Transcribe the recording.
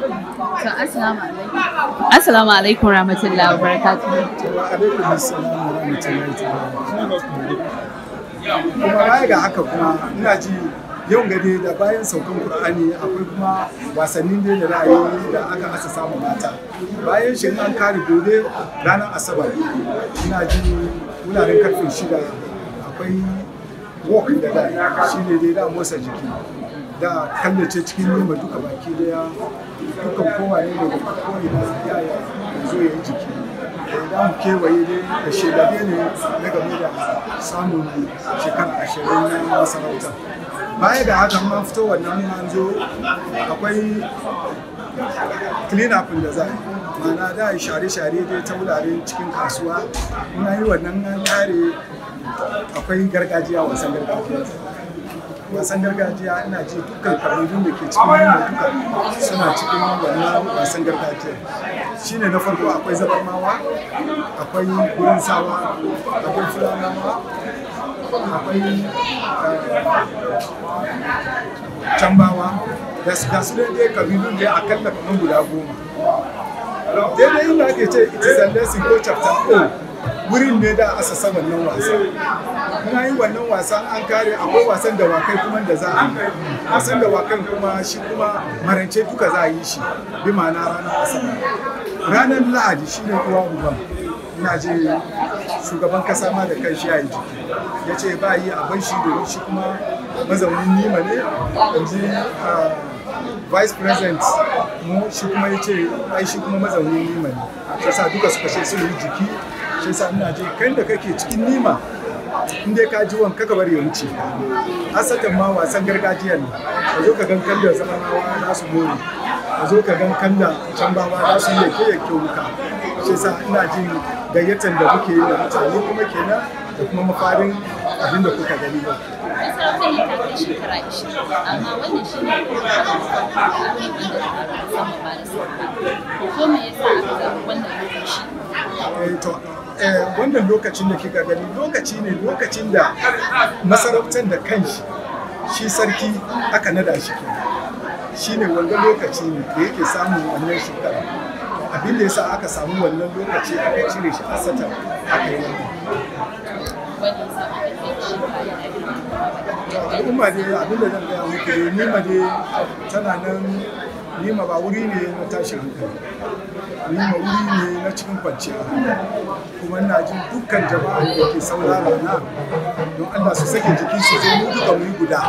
To, assalamu alaikum. Assalamu alaikum rahmatullahi wa barakatuh. wa alaikum assalam wa rahmatullahi ta'ala kuma baya ga haka kuma ina ji yau gade da bayan saukan qur'ani akwai kuma wasannin da da ra'ayi da aka asa samu mata bayan shi an kare gobe ranar asabar ina ji wuraren karfe shida akwai walk da da shi ne dai da motsa jiki da kallace cikin nima duka baki daya dukan kowa ne daga ko'ina ya zo ya yi jiki za mu kewaye dai da shekaru ne na game da samun shekara ashirin na masarauta baya da haka ma fito wannan an zo akwai clean up da za a yi ma'ana da yi share-share dai ta wurare cikin kasuwa muna yi wannan an kare akwai gargajiya wasan gargajiya wasan gargajiya ina ji dukkan kabilun da ke cikin yamma duka suna cikin wannan wasan gargajiya shine na farko akwai zabarmawa akwai gurin sawa akwai fulanawa akwai cambawa da su gasu dai kabilun da akalla kamar guda goma daidai inda ake ce it is a lesson ko chapter o wurin ne da asasa wannan wasa muna yi wannan wasan an kare akwai wasan dawakai kuma da za a yi wasan dawakan kuma shi kuma marance duka za a yi shi bi ma'ana ranar asabar ranar lahadi shi ne uwa uban ina je shugaban kasa ma da kai shi ya yi jiki ya ce ba yi abin shi domin shi kuma mazaunin nima ne in ji vice president mu shi kuma ya ce ai shi kuma mazaunin nima ne shi sa duka suka ce sun yi jiki shi sa ina je kai da kake cikin nima in dai ka ji wanka ka bari ya wuce asatan ma wasan gargajiya ne ka zo ka gan kan da zamanawa za su more ka zo ka gan kan da can bawa za su yi yake yake wuka shi sa ina jin gayyatar da muke yi da mutane kuma kenan da kuma mafarin abin da kuka gani ba Masarautar ne ta kai shekara 20, amma wannan shi ne kuma da aka yi wanda aka samu ba da sauka. Ko me yasa aka zaɓi wannan lokaci? Eh, to eh, wannan lokacin da kika gani lokaci ne lokacin da masarautar da kanshi shi sarki aka nada shi ke shi ne wanda lokaci ne da yake samun wannan shekara abin da yasa aka samu wannan lokaci aka cire shi a satan aka yi wannan Wanda ya sa aka kai shi bayan aka al'umma dai abin da zan gaya muku dai nima dai tana nan nima ba wuri ne na tashin hankali nima wuri ne na cikin kwanciya kuma ina jin dukkan jama'a da ke saurara na don Allah su sake jiki su zo mu duka mu yi guda